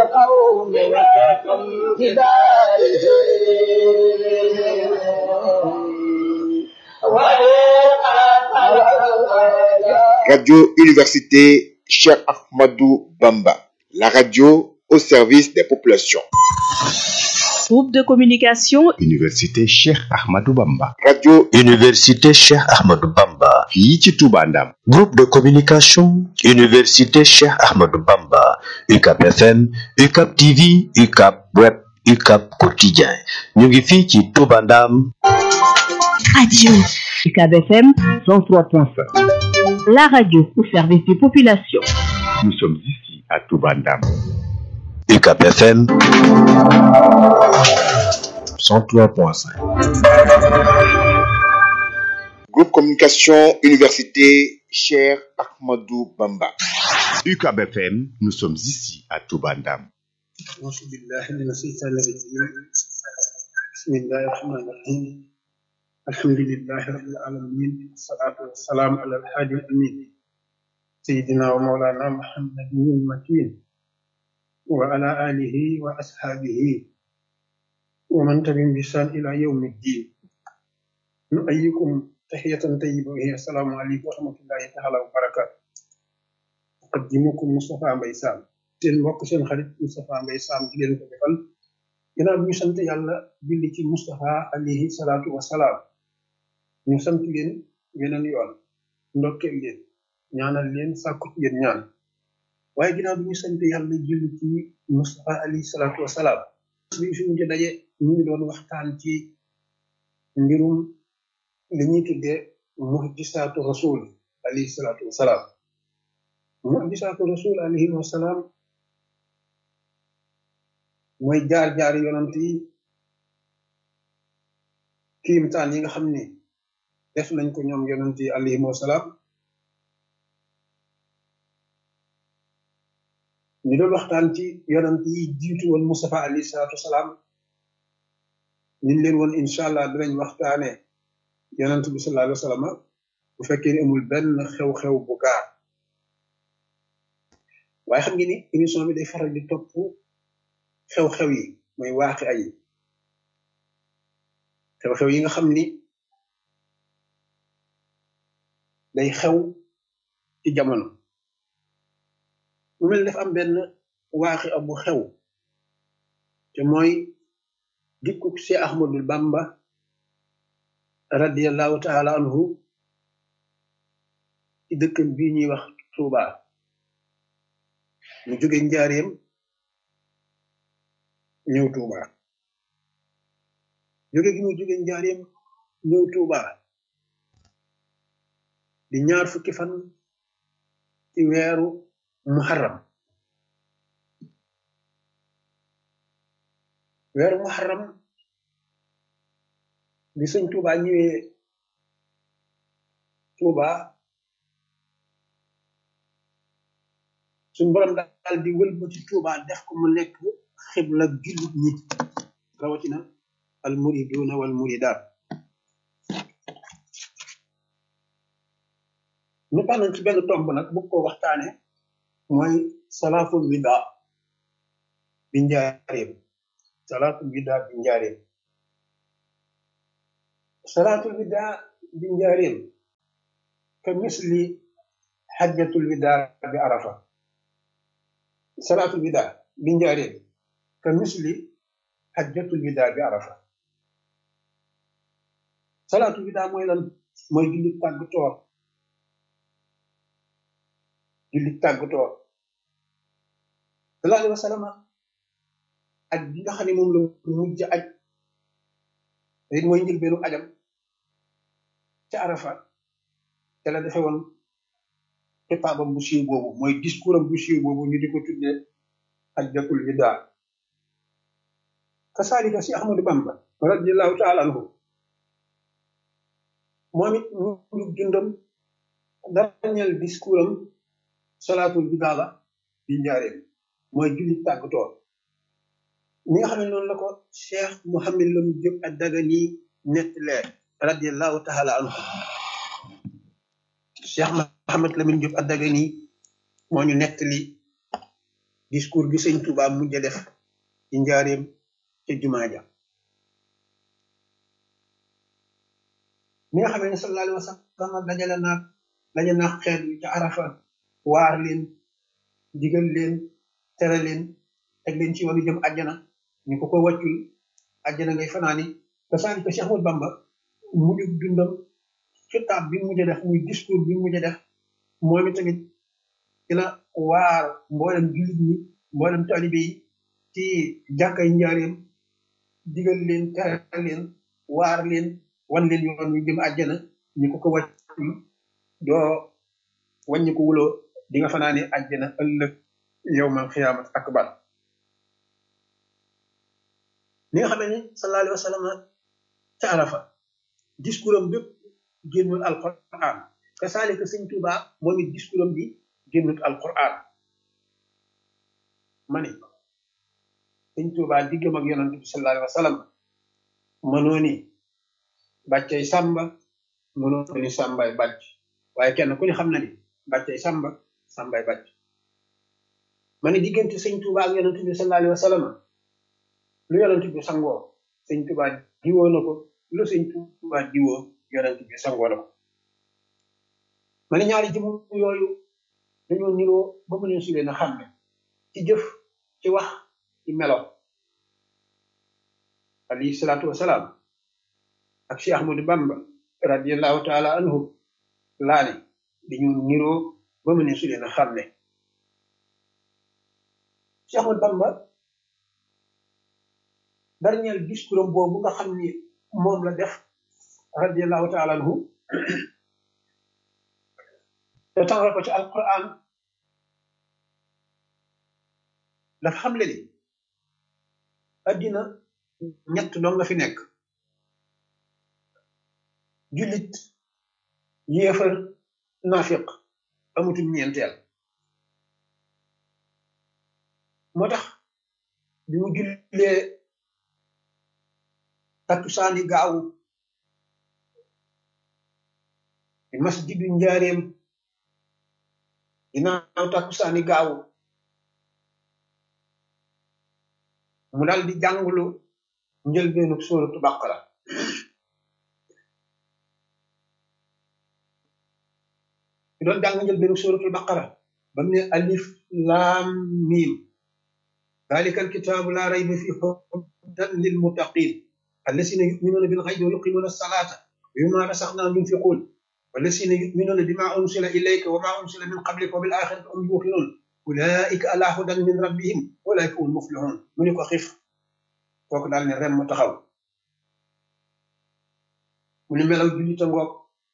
القوم وكم Radio Université Cheikh Ahmadou Bamba, la radio au service des populations. Groupe de communication Université Cheikh Ahmadou Bamba. Radio Université Cheikh Ahmadou Bamba. fii ci Touba Ndam. Groupe de communication Université Cheikh Ahmadou Bamba. UCAP FM, UCAP TV, UCAP Web, UCAP Quotidien. ñu ngi fii ci Touba Ndam. Radio UCAB FM 103.5. la radio au service des populations. Nous sommes ici à Touba Ndam. UCAP FM 103.5. Groupe Communication Université Cheikh Ahmadou Bamba. UCAB FM, nous sommes ici à Touba Ndam. أعوذ بالله من الشيطان الرجيم بسم الله الرحمن الرحيم الحمد لله رب العالمين والصلاة والسلام على الحادي الأمين سيدنا ومولانا محمد المكين وعلى آله وأصحابه ومن تبعهم بإحسان إلى يوم الدين نؤيكم تحية طيبة وهي السلام عليكم ورحمة الله تعالى وبركاته أقدمكم مصطفى مباي سام seen mbokk seen xarit Moustapha Mbaye Sam di leen ko defal ginnaaw bi ñu sant yàlla julli ci Moustapha alayhi salaatu wasalaam ñu sant leen weneen yoon ndokkeel leen ñaanal leen sàkku ci yéen ñaan waaye ginnaaw bi ñu sant yàlla julli ci Moustapha alayhi salaatu wasalaam bi fi ñu daje ñu ngi doon waxtaan ci mbirum li ñuy tuddee muhdisaatu rasul alayhi salaatu wasalaam muhdisaatu rasul alayhi wasalaam mooy jaar-jaar yonant yi kiimtaan yi nga xam ne def nañ ko ñoom yonant yi alayhim wasalaam ñu doon waxtaan ci yonant yi jiitu woon Mustafa alayhi salaatu wasalaam ñu leen woon incha allah dinañ waxtaane yonant bi sallallahu alayhi wa sallam bu fekkee ni amul benn xew-xew bu gaar waaye xam nga ni émission bi day faral di topp xew-xew yi mooy waaxi ay xew-xew yi nga xam ni day xew ci jamono mu mel dafa am benn waaxi abu xew te mooy dikkuk si ahmadul bamba radiallahu taala anhu ci dëkkam bii ñuy wax tuuba mu jóge njaareem ñëw tuuba jóge gi mu jóge njaareem ñëw tuuba di ñaar fukki fan ci weeru muharram weeru muharram bi sëñ tuuba ñëwee tuuba suñ borom daal di wëlbati tuuba def ko mu nekk xibla jullit ñi rawatina al muriduna wal muridaat ñu tànn ci benn tomb nag bu ko waxtaane mooy salaatul wida bi njaareem salaatul wida bi njaareem salaatul wida bi njaareem ka misli xajjatul wida bi arafa salaatul wida bi njaareem ka misli xajjatul wida bi arafa salaatul wida mooy lan mooy julli tàggatoo julli tàggatoo sallallahu alayhi wa sallam aj bi nga xam ne moom la mujj aj te it mooy njëlbeenu ajam ca arafa te la defe woon xitaabam bu siiw boobu mooy discours am bu siiw boobu ñu di ko tuddee xajjatul wida kasaalika si ahmadu bamba radiallahu taala anhu moom it ñu dundam dernier discours am salaatul bidaa la bi njaareem mooy julli tàggatoo ni nga xam ne noonu la ko cheikh Mouhamed Lam Diop ak Dagana nettalee radiallahu taala anhu cheikh Mouhamed Lamine Diop ak Dagana moo ñu nettali discours gi sëñ Touba mujj def ci njaareem ca jumaa ja mi nga xamee ne sallallahu alayhi wa sallam dajale naag daje naag xeet wi ca arafa waar leen digal leen tere leen teg leen ci yoonu jëm àjjana ñu ko ko wàccul àjjana ngay fanaani te saani ko Cheikh Ahmadou Bamba mujj dundam xitaab bi mujj def muy discours bi mujj def moom it tamit ci la waar mboolem jullit ñi mboolem taalibe yi ci jàkkay njaareem digal leen tere leen waar leen wan leen yoon wi jëm àjjana ñu ko ko wàccul doo wàññi ko wuloo di nga fanaane àjjana ëllëg yowmal xiyaamat akbar ni nga xamee ni sallallahu alayhi wa sallam ca arafa discours am bépp génnul alquran te saalika sëñ Tuuba moom it discours am bi génnul alquran ma ni sëñ Tuuba diggam ak yonante bi sallallahu alayhi wa sallam mënoo ni bàccay sàmba mënoo ni sàmbay bàcc waaye kenn ku ne xam na ni bàccay sàmba sàmbay bàcc ma ni diggante sëñ Tuuba ak yonante bi sallallahu alayhi wa sallam lu yonante bi sangoo sëñ Tuuba diwoo na ko lu sëñ Tuuba diwoo yonante bi sangoo na ko ma ni ñaari jëm yooyu dañoo niroo ba mu leen su leen a xam ne ci jëf ci wax ci melo alayhi salaatu wasalaam ak Cheikh Ahmadou Bamba radiallahu taala anhu laa ne dañoo niroo ba mu leen su leen a xam ne Cheikh Ahmadou Bamba dernier discours am boobu nga xam ni moom la def radiallahu taala anhu te tawal ko ci alquran dafa xam le ni addina ñett doo nga fi nekk jullit yéefar naafiq amutum ñeenteel moo tax bi mu jullee takkusaani gaawu masjidu njaareem ginnaaw takkusaani gaawu mu dal di jàngulu njëlbeenu suuratu baqara ki doon jàng njëlbeenu suuratu baqara ba mu ne alif laam miim dalika alkitaabu laa rayba fi hudan lilmuttaqin allasina yuminuuna bilxaybi wa yuqimuna alsalata wa mimma rasaqnahum yunfiqun والذين يؤمنون بما أنزل إليك وما أنزل من قبلك وبالآخرة هم يوقنون أولئك على هدى من ربهم أولئك هم المفلحون من يكو خف kooku daal ne rem mu taxaw mu ni melaw jullita ngoog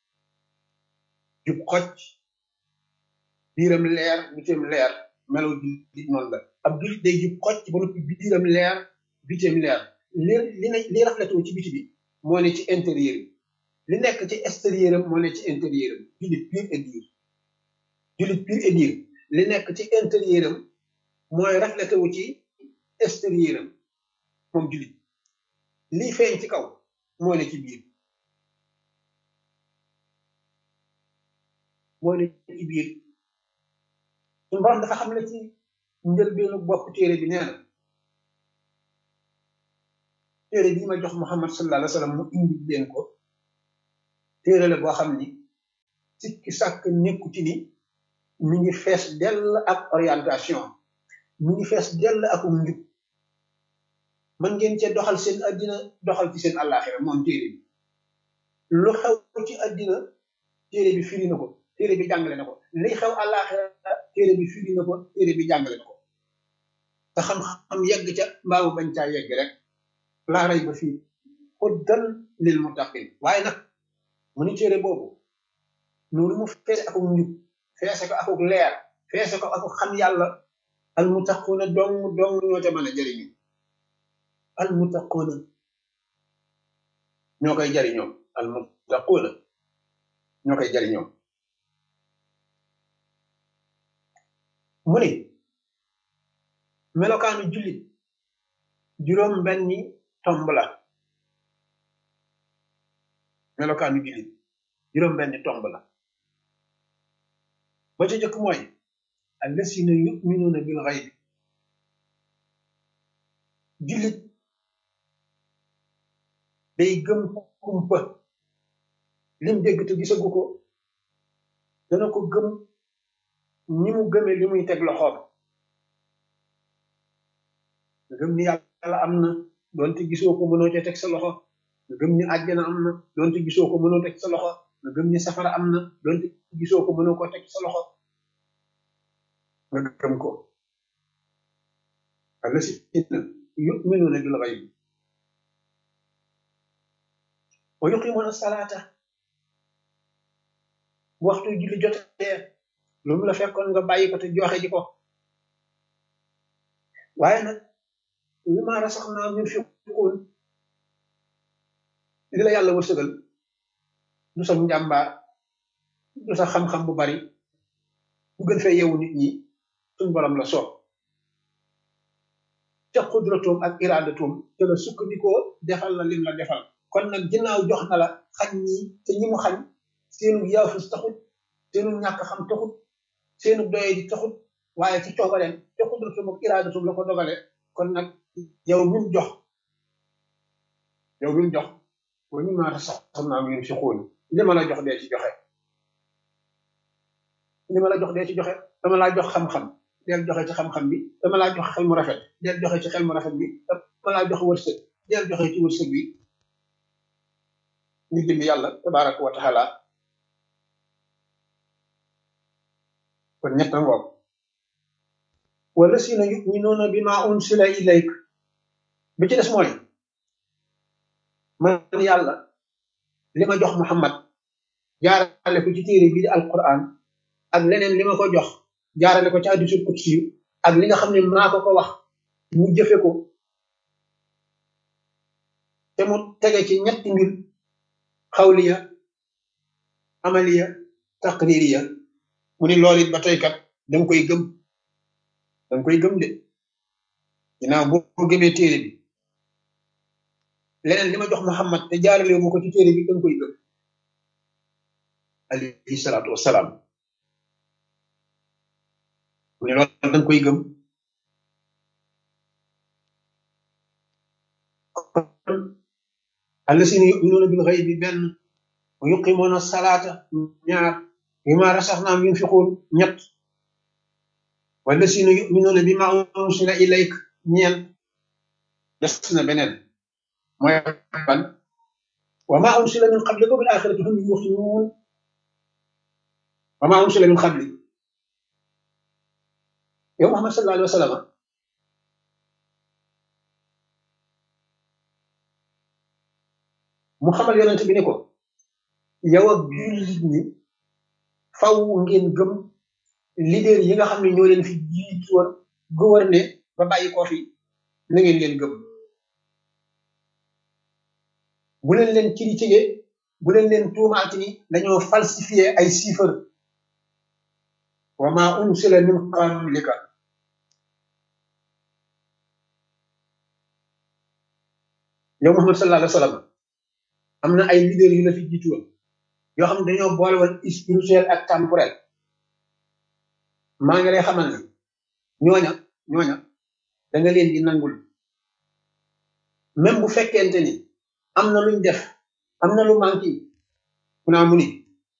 jub xocc biiram leer bitim leer melaw jullit noonu la ab jullit day jub xocc ba noppi biiram leer bitim leer li li ne li rafletoo ci biti bi moo ne ci intérieur bi li nekk ci extérieur am moo ne ci intérieur am jullit pur et dur jullit pur et dur li nekk ci intérieur am mooy reflété wu ci extérieur am moom jullit lii feeñ ci kaw moo ne ci biir moo ne ci biir suñu borom dafa xam ne ci njëlbeenu bopp téere bi nee na téere bii ma jox Muhammad sallallahu alayhi wa sallam mu indi leen ko téere la boo xam ni sikki sàkk nekku ci ni mi ngi fees dell ak orientation mi ngi fees dell ak njub mën ngeen cee doxal seen addina doxal ci seen àllaaxira moom téere bi lu xew ci addina téere bi firi na ko téere bi jàngale na ko liy xew àllaaxira téere bi firi na ko téere bi jàngale na ko te xam-xam yegg ca mbaamu bañ caa yegg rek laa rey ba fii huddan lil muttaqin waaye nag mu ni téere boobu noonu mu feese akuk njub feese ko akuk leer feese ko akuk xam yàlla al muttaquuna dong dong ñoo te mën a jëriñu al muttaquuna ñoo koy jëriñoo al muttaquuna ñoo koy jëriñoo mu ni melokaanu jullit juróom benni tomb la melokaanu jullit juróom benni tomb la ba ca jëkk mooy allasina yuminuuna bil xaybi jullit day gëm kumpa lim dégg te gisagu ko dana ko gëm ni mu gëmee li muy teg loxoom nga gëm ni yàlla am na doonte gisoo ko mënoo ca teg sa loxo nga gëm ni àjjana am na doonte gisoo ko mënoo teg sa loxo nga gëm ni safara am na doonte gisoo ko mënoo ko teg sa loxo nga gëm ko allasina yuminuuna bil ghayb wa yuqimuuna salaata bu waxtu julli jotee lu mu la fekkoon nga bàyyi ko te joxe ji ko waaye nag li ma rasax naa min fiquun li la yàlla wërsëgal du sa njàmbaar du sa xam-xam bu bari bu gën fee yeewu nit ñi suñ borom la soob ca xudratoom ak iradatoom te la sukkandikoo defal la lim la defal kon nag ginnaaw jox na la xañ ñi te ñi mu xañ seenu yaafus taxut seenu ñàkk xam taxut seenu doye di taxut waaye ci coobareem te xudratoom ak iradatoom la ko dogale kon nag yow min jox yow min jox wa ñu maata sax xam naa ngeen fi xóol li ma la jox dee ci joxe li ma la jox dee ci joxe dama laa jox xam-xam del joxe ci xam-xam bi dama laa jox xel mu rafet del joxe ci xel mu rafet bi dama laa jox wërsëg del joxe ci wërsëg bi ñu dimbi yàlla tabaraka wa taala kon ñett ngoog wala si na yuminuuna bi ma unsila ilayk bi ci des mooy man yàlla li ma jox Muhammad jaarale ko ci téere bi di alquran ak leneen li ma ko jox jaarale ko ci hadiisul qudsi ak li nga xam ne maa ko ko wax mu jëfe ko te mu tege ci ñetti mbir xawliya amaliya taqririya mu ni loolu it ba tey kat danga koy gëm danga koy gëm de ginnaaw boo gëmee téere bi leneen li ma jox Muhammad te jaarale mu ko ci téere bi danga koy gëm alayhi salaatu wassalaam mu ne loolu danga koy gëm allasina yuminuuna bil ghaybi benn wa yuqimuuna salaata ñaar bima rasaxnaam yunfiquun ñett wallasina yuminuuna bima unsila ilayk ñeent des na beneen mooy ban wa ma unsila min qablika bil axirati hum yuqinuun wa ma unsila min qabli yow Muhammad sallallahu alayhi wa sallam mu xamal yonent bi ne ko yow ak jullit ñi faw ngeen gëm leader yi nga xam ne ñoo leen fi jiitu woon gouverner ba bàyyi ko fi na ngeen leen gëm bu leen leen critiquer bu leen leen tuumaati ni dañoo falsifier ay chiffres wa ma unsila min qablika yow Muhammad sallallahu alayhi wa sallam am na ay leader yu la fi jiitu woon yoo xam ne dañoo boole woon spirituel ak temporel maa ngi lay xamal ne ñooña ñooña da nga leen di nangul même bu fekkente ni am na luñ def am na lu manqué mu naa mu ni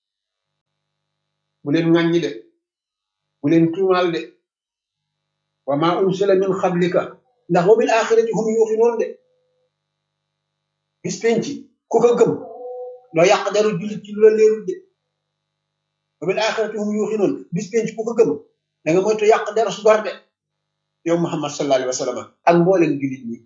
bu leen ŋàññi de bu leen tuumaal de wa ma unsila min qablika ndax wa bil axirati hum yuqinuun de bis penc ku ko gëm doo yàq dara jullit ci lu la leerul de wa bil axirati hum yuqinuun bis penc ku ko gëm da nga moytu yàq dara su gor de yow Muhammad sallallahu alayhi wa sallam ak mbooleem jullit ñi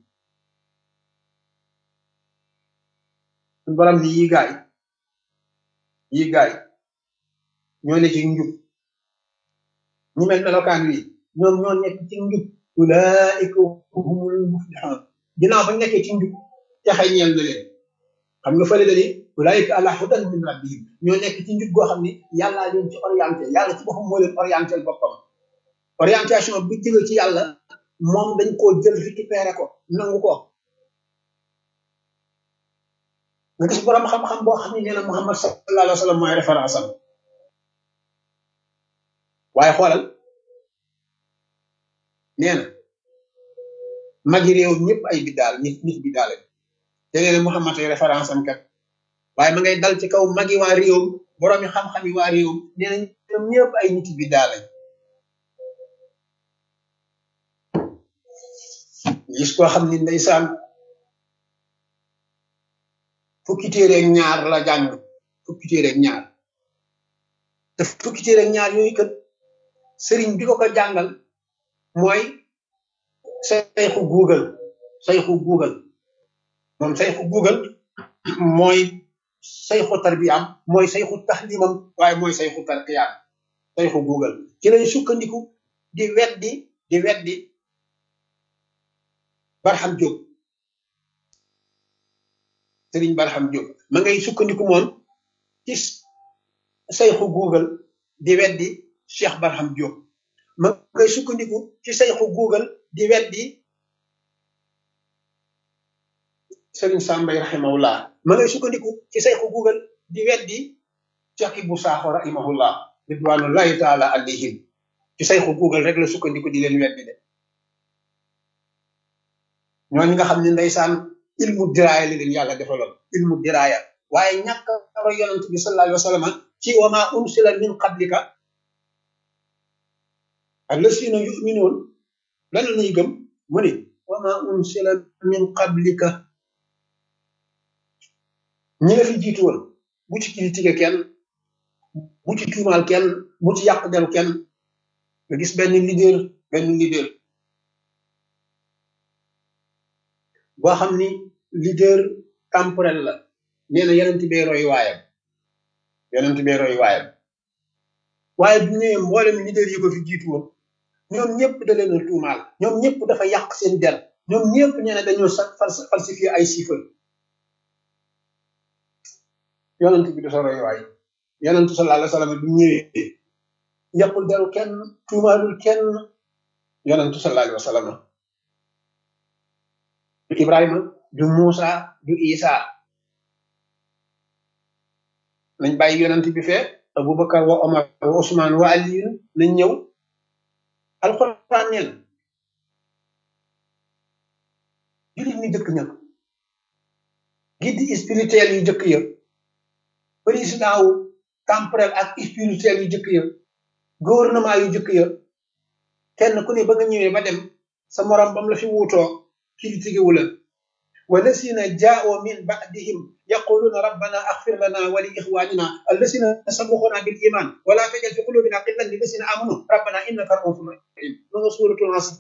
suñu borom ni yi gaay yi gaay ñoo ne ci njub ñu mel melokaan wi ñoom ñoo nekk ci njub ulaika humul muflihun ginnaaw bañ nekkee ci njub texe ñeel na leen xam nga fële dani ulaika ala hudan min rabbihim ñoo nekk ci njub goo xam ni yàllaa leen ci orienté yàlla ci boppam moo leen orienté boppam orientation bi jóge ci yàlla moom dañ koo jël récupéré ko nangu ko nga gis borom xam-xam boo xam ne nee na Muhammad sallallahu alayhi wa sallam mooy référence am waaye xoolal nee na magi réew ñëpp ay biddaal nit nit biddaal lañ te nee na Muhammad ay référence am kat waaye ma ngay dal ci kaw magi waa réewam boroomi xam-xam yi waa réewam nee na ñoom ñëpp ay nit biddaal lañ gis koo xam ni ndeysaan fukki téere ak ñaar la jàng fukki téere ak ñaar te fukki téere ak ñaar yooyu kat sëriñ bi ko ko jàngal mooy sayxu google sayxu google moom sayxu google mooy sayxu tarbiyaam mooy sayxu taxlimam waaye mooy sayxu tarqiyaam sayxu google ci lay sukkandiku di weddi di weddi Barham Diop Sëriñ Barham Diop ma ngay sukkandiku moom ci sayxu google di weddi Cheikh Barham Diop ma ngay sukkandiku ci sayxu google di weddi Sëriñ Sambay rahimahullah ma ngay sukkandiku ci sayxu google di weddi Cheikh Ibou Sakho rahimahullah ridwanullahi taala alayhim ci sayxu google rek la sukkandiku di leen weddi de ñooñu nga xam ne ndeysaan ilmu diraaya la leen yàlla defaloon ilmu diraaya waaye ñàkk a roy yonent bi sallallahu alayhi wa sallam ci wa ma unsila min qablika allasina yuminoon lan la ñuy gëm mu ne wa ma unsila min qablika ñi la fi jiitu woon bu ci critiqué kenn bu ci tuumaal kenn bu ci yàq deru kenn nga gis benn leader benn leader boo xam ni leader temporel la nee na yonent bee roy waayam yonent bee roy waayam waaye bu ñëwee mboolem leader yi ko fi jiitu woon ñoom ñëpp da leen a tuumaal ñoom ñëpp dafa yàq seen der ñoom ñëpp nee na dañoo sa falsifié ay chiffres yonent bi dafa roy waay yonent sallallahu alayhi wa sallam bu ñëwee yàqul deru kenn tuumaalul kenn yonent sallallahu alayhi wa sallam du Ibrahima du Muusa du Isa nañ bàyyi yonent bi fee Abubakar wa Omar wa Usmaan wa Aliyu nañ ñëw alxuraan neen jullit ñi jëkk ña guide spirituel yu jëkk ya président wu temporel ak spirituel yu jëkk ya gouvernement yu jëkk ya kenn ku ne ba nga ñëwee ba dem sa morom bam la fi wuutoo critiqué wu la والذين جاءوا من بعدهم يقولون ربنا اغفر لنا ولاخواننا الذين سبقونا بالايمان ولا تجعل في قلوبنا غلا للذين امنوا ربنا انك رؤوف رحيم من سوره العصر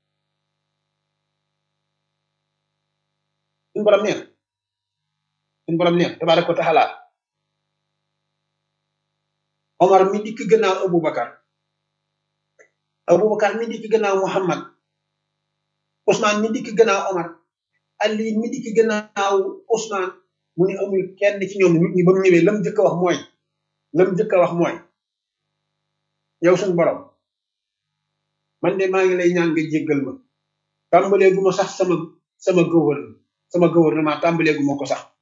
ان برام نير ان برام نير تبارك وتعالى عمر مي ديك غناو ابو بكر ابو بكر مي ديك غناو محمد عثمان مي ديك غناو عمر Ali mi di ci gannaaw Ousmane mu ne amul kenn ci ñoom nit ñi ba mu ñëwee lam jëkk a wax mooy lam jëkk a wax mooy yow suñu borom man de maa ngi lay ñaan nga jéggal ma tàmbalee gu ma sax sama sama gouvernement sama gouvernement tàmbalee gu ma ko sax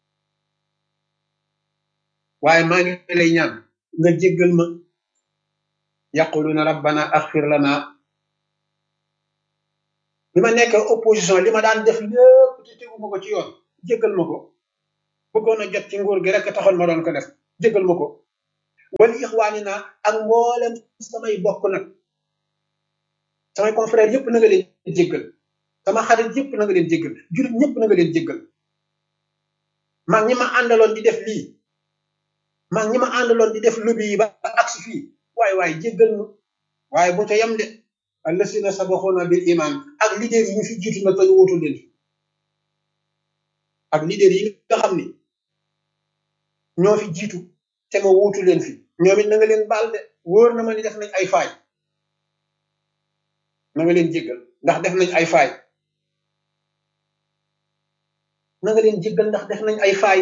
waaye maa ngi lay ñaan nga jéggal ma yaquluna rabbana aghfir lana bi ma nekk opposition li ma daan def lépp te teguma ko ci yoon jéggal ma ko bëggoon a jot ci nguur gi rek taxoon ma doon ko def jéggal ma ko wala ixwaani naa ak mboolem samay bokk nag samay confrère yëpp na nga leen jéggal sama xarit yëpp na nga leen jéggal jurit ñëpp na nga leen jéggal maa ñi ma àndaloon di def lii maa ñi ma àndaloon di def lobby yi ba agsi fii waaye waaye jéggal ma waaye bu ca yem de allasina sabaxoona bil iman ak leader yi ñu fi jiitu nag tañu wutu leen fi ak leader yi nga xam ni ñoo fi jiitu te ma wuutu leen fi ñoom it na nga leen baal de wóor na ma ni def nañ ay faay na nga leen jéggal ndax def nañ ay faay na nga leen jéggal ndax def nañ ay faay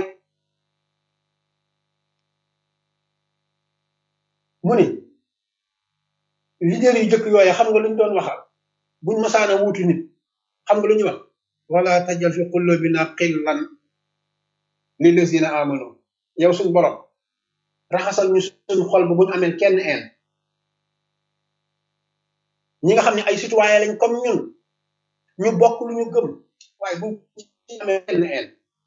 mu ni leader yu jëkk yooye xam nga luñ doon waxal buñ masaana wuutu nit xam nga lu ñu wax wala tajal fi qulubina qillan lillazina amanu yow suñ borom raxasal ñu suñ xol bu buñ amee kenn een ñi nga xam ne ay citoyen lañ comme ñun ñu bokk lu ñu gëm waaye bu ci amee benn een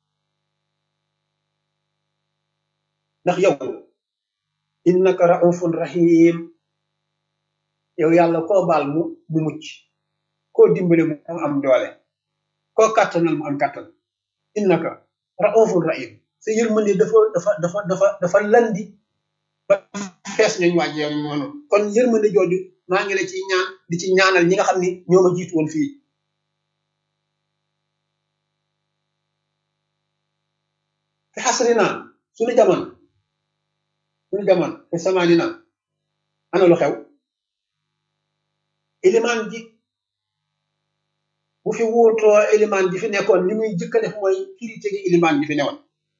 ndax yow innaka raufun rahim yow yàlla koo baal mu mu mucc koo dimbale mu am doole koo kàttanal mu am kàttan innaka raufun rahim sa yërmande dafa dafa dafa dafa dafa landi ba fees nañ wàjj yow noonu kon yërmande jooju maa ngi la ci ñaan di ci ñaanal ñi nga xam ni ñoo ma jiitu woon fii fi xasri naa suñu jamono suñu jamono fi samaani naa ana lu xew ilimaan ji bu fi wuutoo ilimaan ji fi nekkoon li muy jëkk a def mooy kirite gi ilimaan ji fi newoon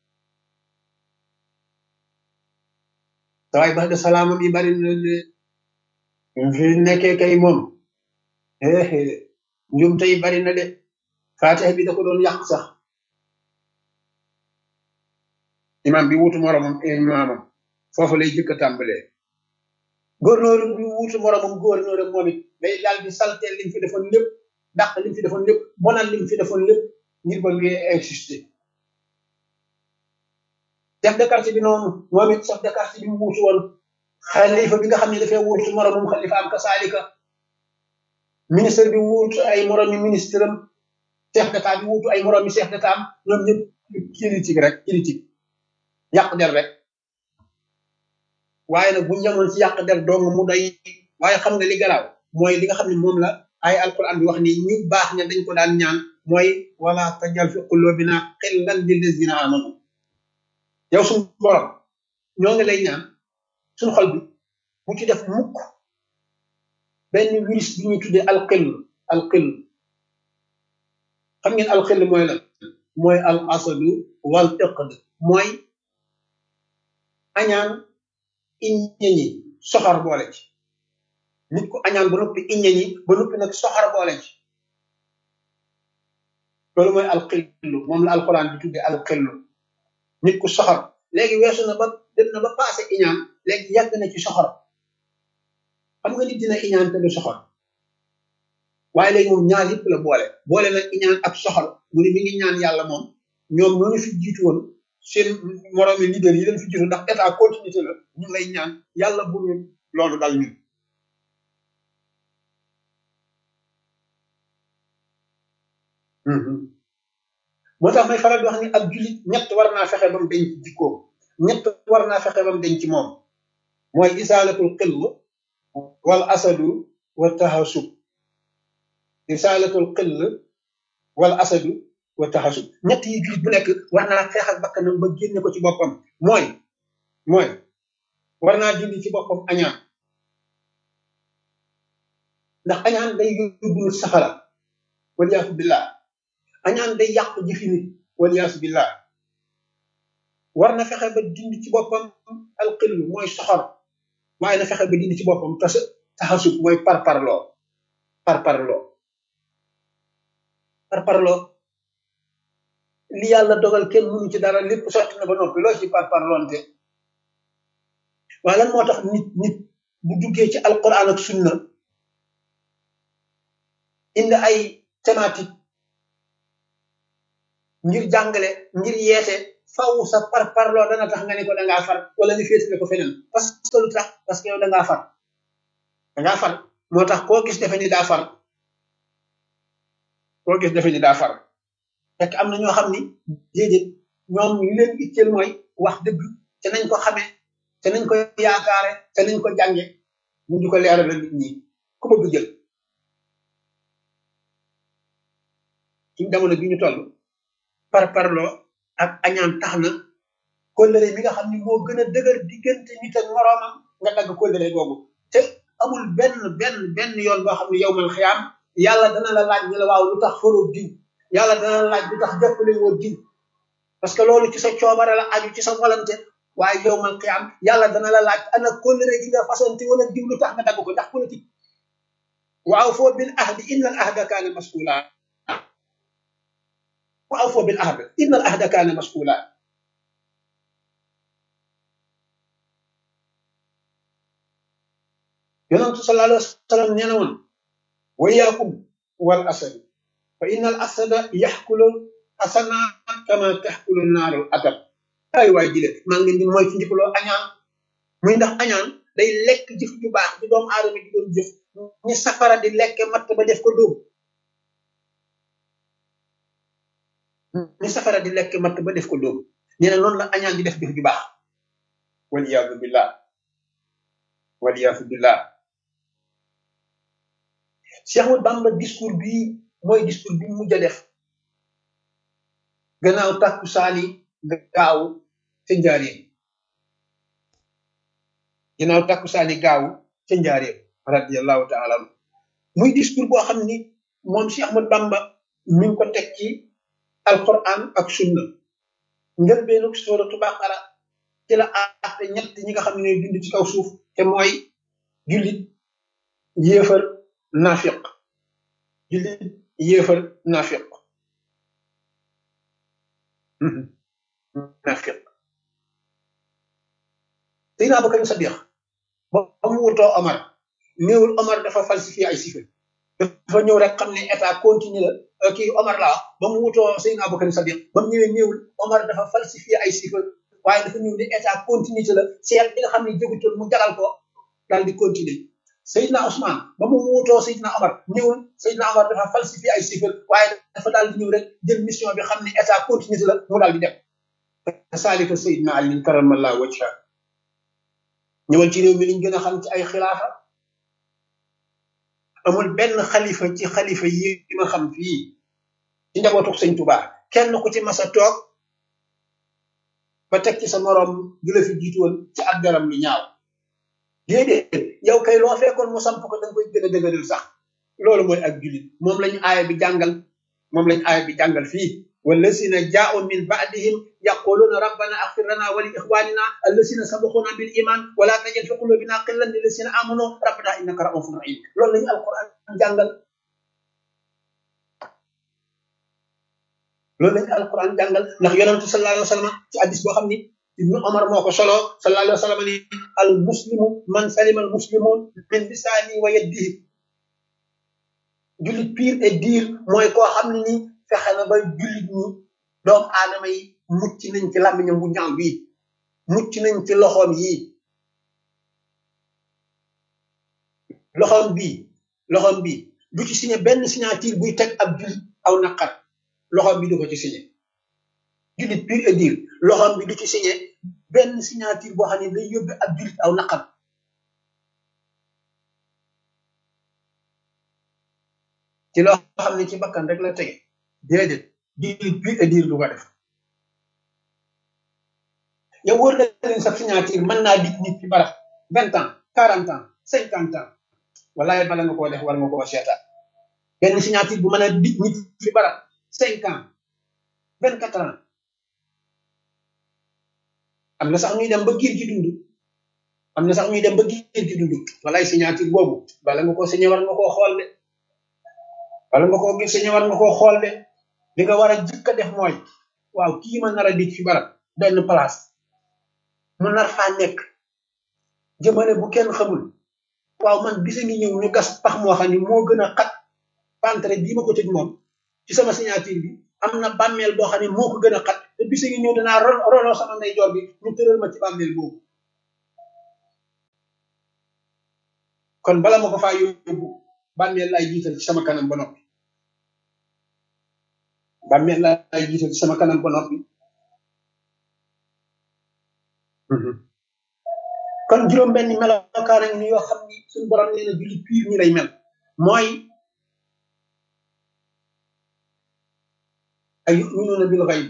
sawaay ba de salaamam yi bari na de fi nekkee kay moom éé njum tey bari na de faatiha bi da ko doon yàq sax imam bi wuutu moromam imaamam foofu lay jëkk a tàmbalee gouverneur bi wuutu moromam gouverneur am moom it day daal di salteel lim fi defoon lépp dàq lim fi defoon lépp bonal lim fi defoon lépp ngir ba ngi exister chef de quartier bi noonu moom it chef de quartier bi mu wuutu woon xalifa bi nga xam ne dafay wuutu moromam xalifa am kasaalika ministre bi wuutu ay moromi ministre am chef d'état bi wuutu ay moromi chef d'état am ñoom ñëpp critique rek critique yàq der rek waaye nag bu ñu yemoon ci yàq der dong mu doy waaye xam nga li garaaw mooy li nga xam ne moom la ay alquran bi wax ni ñu baax ne dañ ko daan ñaan mooy wala tajal fi qulubina xillan lillazina amanu yow suñu borom ñoo ngi lay ñaan suñu xol bi bu ci def mukk benn virus bi ñuy tuddee alxill alxill xam ngeen alxill mooy lan mooy al asadu wal iqd mooy añaan iññeñi soxor boole ci nit ku añaan ba noppi iññeñi ba noppi nag soxor boole ci loolu mooy alxillu moom la alquran di tuddee alxillu nit ku soxor léegi weesu na ba dem na ba passé iñaan léegi yàgg na ci soxor xam nga nit dina iñaan te du soxor waaye léegi moom ñaar yëpp la boole boole nag iñaan ak soxor mu ne mi ngi ñaan yàlla moom ñoom ñooñu fi jiitu woon seen moroomi leader yi leen fi jiitu ndax état continuité la ñu lay ñaan yàlla bu ñu loolu dal ñun moo tax may faral di wax ni ab jullit ñett war naa fexe ba mu denc jikkoom ñett war naa fexe ba mu denc moom mooy isaalatul xill wal asadu wa taxasub isaalatul xill wal asadu wa taxasub ñett yi jullit bu nekk war naa xeex ak bakkanam ba génne ko ci boppam mooy mooy war naa dindi ci boppam añaan ndax añaan day yóbbu nit safara waliyaasu billah añaan day yàq jëfi nit waliyaasu billah war na fexe ba dindi ci boppam alxill mooy soxor waaye na fexe ba dindi ci boppam tas taxasub mooy parparloo parparloo parparloo li yàlla dogal kenn mënu ci dara lépp sotti na ba noppi loo ci parparloonte waaye lan moo tax nit nit bu duggee ci alquran ak sunna indi ay thématique ngir jàngale ngir yeete faw sa parparloo dana tax nga ne ko dangaa far wala nga féetale ko feneen parce que lu tax parce que yow dangaa far dangaa far moo tax koo gis defe ni daa far koo gis defe ni daa far fekk am na ñoo xam ni déedéet ñoom li leen itteel mooy wax dëgg te nañ ko xamee te nañ ko yaakaare te nañ ko jànge ñu di ko leeral nit ñi ku bëgg jël ci jamono bi ñu toll par parloo ak añaan tax na kóllëre mi nga xam ni moo gën a dëgër diggante nit ak moroomam nga dagg kóllëre googu te amul benn benn benn yoon boo xam ne yow mal xiyaam yàlla dana la laaj ne la waaw lu tax faroo diw yàlla dana la laaj lu tax jàppale woo diw parce que loolu ci sa coobare la aju ci sa volonté waaye yow mal xiyaam yàlla dana la laaj ana kóllëre gi nga fasante wala diw lu tax nga dagg ko ndax politique waaw foo bil ahdi inna al ahda kaana mas'uula waaw foo bil ahd inna al ahda kaana mas'uula yonentu sallallahu alayhi wa sallam nee na woon wa iyaakum wal asad fa inna al asada yaxkulu asanaat kama taxkulu naaru atab ay waay jile maa ngi leen di mooy ci ndikaloo añaan muy ndax añaan day lekk jëf ju baax di doomu aadama di doon jëf ñi safara di lekke matt ba def ko dóom ñi safara di lekk matt ba def ko dóom nee na noonu la añaan di def jëf ju baax waliyaadu billah waliyaadu billah Cheikh Ahmad Bamba discours bi mooy discours bi mu mujj a def gannaaw tàkku saani gaaw ca njaareem gannaaw tàkku saani gaaw ca njaareem radiallahu taala anhu muy discours boo xam ni moom Cheikh Ahmad Bamba mi ngi ko teg ci alquran ak sunna njëlbeenu suratu baqara ci la aate ñett ñi nga xam ne ñooy dund ci kaw suuf te mooy jullit yéefar nafiq jullit yéefar nafiq nafiq Seydina Abubakar Sadiq ba mu wutoo Omar néewul Omar dafa falsifié ay chiffres dafa ñëw rek xam ne état continue la kii Omar laa ba mu wutoo Seydina Abubakar Sadiq ba mu ñëwee néewul Omar dafa falsifié ay chiffres waaye dafa ñëw ne état continuité la seet bi nga xam ne jógutul mu jagal ko daal di continuer Seydina Ousmane ba mu wutoo Seydina Omar ñëwul Seydina Omar dafa falsifié ay chiffres waaye dafa daal di ñëw rek jël mission bi xam ne état continuité la mu daal di dem saalika Seydina Ali karamallahu wajha ñëwal ci réew mi liñ gën a xam ci ay xilaafa amul benn xalifa ci xalifa yi ma xam fii ci njabootu sëñ Tuubaa kenn ku ci mas a toog ba teg ci sa moroom gi la fi jiitu woon ci ak daram lu ñaaw déedéet yow kay loo fekkoon mu samp ko da nga koy gën a dëgëral sax loolu mooy ak jullit moom lañu aaya bi jàngal moom lañu aaya bi jàngal fii والذين جاءوا من بعدهم يقولون ربنا اغفر لنا ولاخواننا الذين سبقونا بالايمان ولا تجعل في قلوبنا غلا للذين امنوا ربنا انك رؤوف رحيم لول لا القران جانغال لول لا القران جانغال ndax yonent sallallahu alayhi wasallam ci hadith bo xamni ibnu umar moko solo sallallahu alayhi wasallam ni al muslimu man salima al muslimun min lisani wa yadihi julit pire et dire mooy koo xam ne ni fexe na ba jullit ñi doomu aadama yi mucc nañ ci làmmiñam bu ñaaw bii mucc nañ ci loxoom yii loxoom bii loxoom bii du ci signé benn signature buy teg ab jullit aw naqar loxoom bi du ko ci signé jullit pur et dire loxoom bi du ci signé benn signature boo xam ne day yóbbe ab jullit aw naqar ci loo xam ne ci bakkan rek la tege déedéet jullit pur et dire du ko def yow wóor na leen sa signature mën naa dig nit ci barab vingt ans quarante ans cinquante ans wallaay bala nga koo def war nga koo seetaat benn signature bu mën a dig nit fi barab cinq ans vingt quatre ans am na sax ñuy dem ba giir ci dund am na sax ñuy dem ba giir ci dund wallaay signature boobu bala nga koo signé war nga koo xool de wala nga koo gis signé war nga koo xool de li nga war a jëkk a def mooy waaw kii ma nar a dig fi barab benn place mu nar faa nekk jëmane bu kenn xamul waaw man bisa ngi ñëw ñu gas pax moo xam ni moo gën a xat pantre bii ma ko tëj moom ci sama signature bi am na bàmmeel boo xam ne moo ko gën a xat te bisa ngi ñëw danaa roloo sama ndeyjoor bi ñu tëral ma ci bàmmeel boobu kon bala ma ko faa yóbbu bàmmeel laay jiital ci sama kanam ba noppi bàmmeel laay jiital ci sama kanam ba noppi kon juróom benn melokaan a ngi ni yoo xam ni suñu borom nee na julli piir ñi lay mel mooy ay yuminuuna bil xayb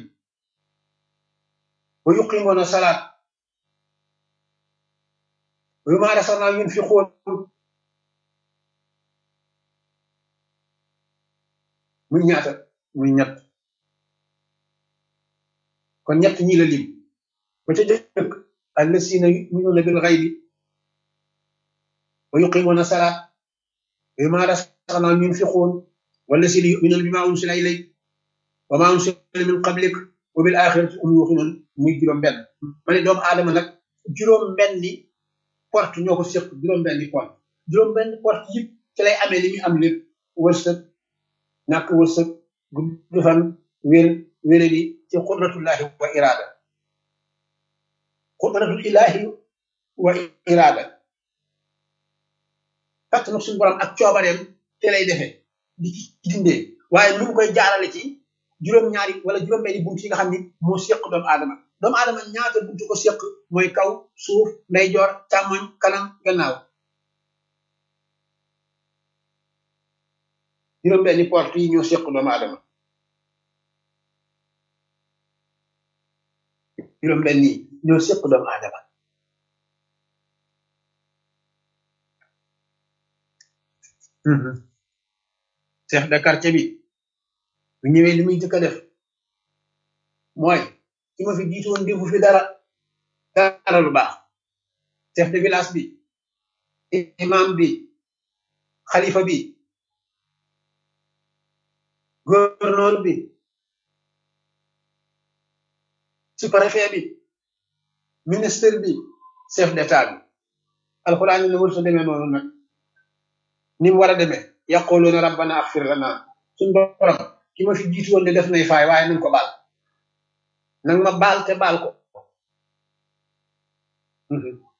wa yuqimuuna salaat wa mimmaa razaqnaahum yunfiquun muy ñaata muy ñett kon ñett ñi la lim ba ca jëkk allasina yuminuuna bil xaybi wa yuqimuuna salaat wa mimmaa razaqnaahum yunfiquun wallasina yuminuuna bimaa unsila ilayk wa maa unsila min qablik wa bil axirati hum yuuqinuun muy juróom benn ma ne doomu aadama nag juróom benni porte ñoo ko séq juróom benni porte juróom benni porte yëpp ci lay amee li muy am lépp wërsëg ñàkk wërsëg gudd fan wér wére di ci qudratullahi wa irada qudratul ilahi wa irada kattanu suñu borom ak coobareem te lay defee di ci dindee waaye lu mu koy jaarale ci juróom-ñaari wala juróom-benni bunt yi nga xam ni moo séq doomu aadama doomu aadama ñaata buntu ko séq mooy kaw suuf ndeyjoor càmmoñ kanam gannaaw juróom-benni porte yi ñoo séq doomu aadama juróom-benni ñoo séq doomu aadama chef de quartier bi bu ñëwee li muy jëkk a def mooy ki ma fi jiitu woon defu fi dara dara lu baax chef de village bi imam bi xalifa bi gouverneur bi sous-préfet bi ministre bi chef d'état bi alxuraan ne wër sa demee noonu nag ni mu war a demee yaquluuna rabbana axfir lana suñ borom ki ma fi jiitu woon de def nay faay waaye nañ ko baal nang ma baal te baal ko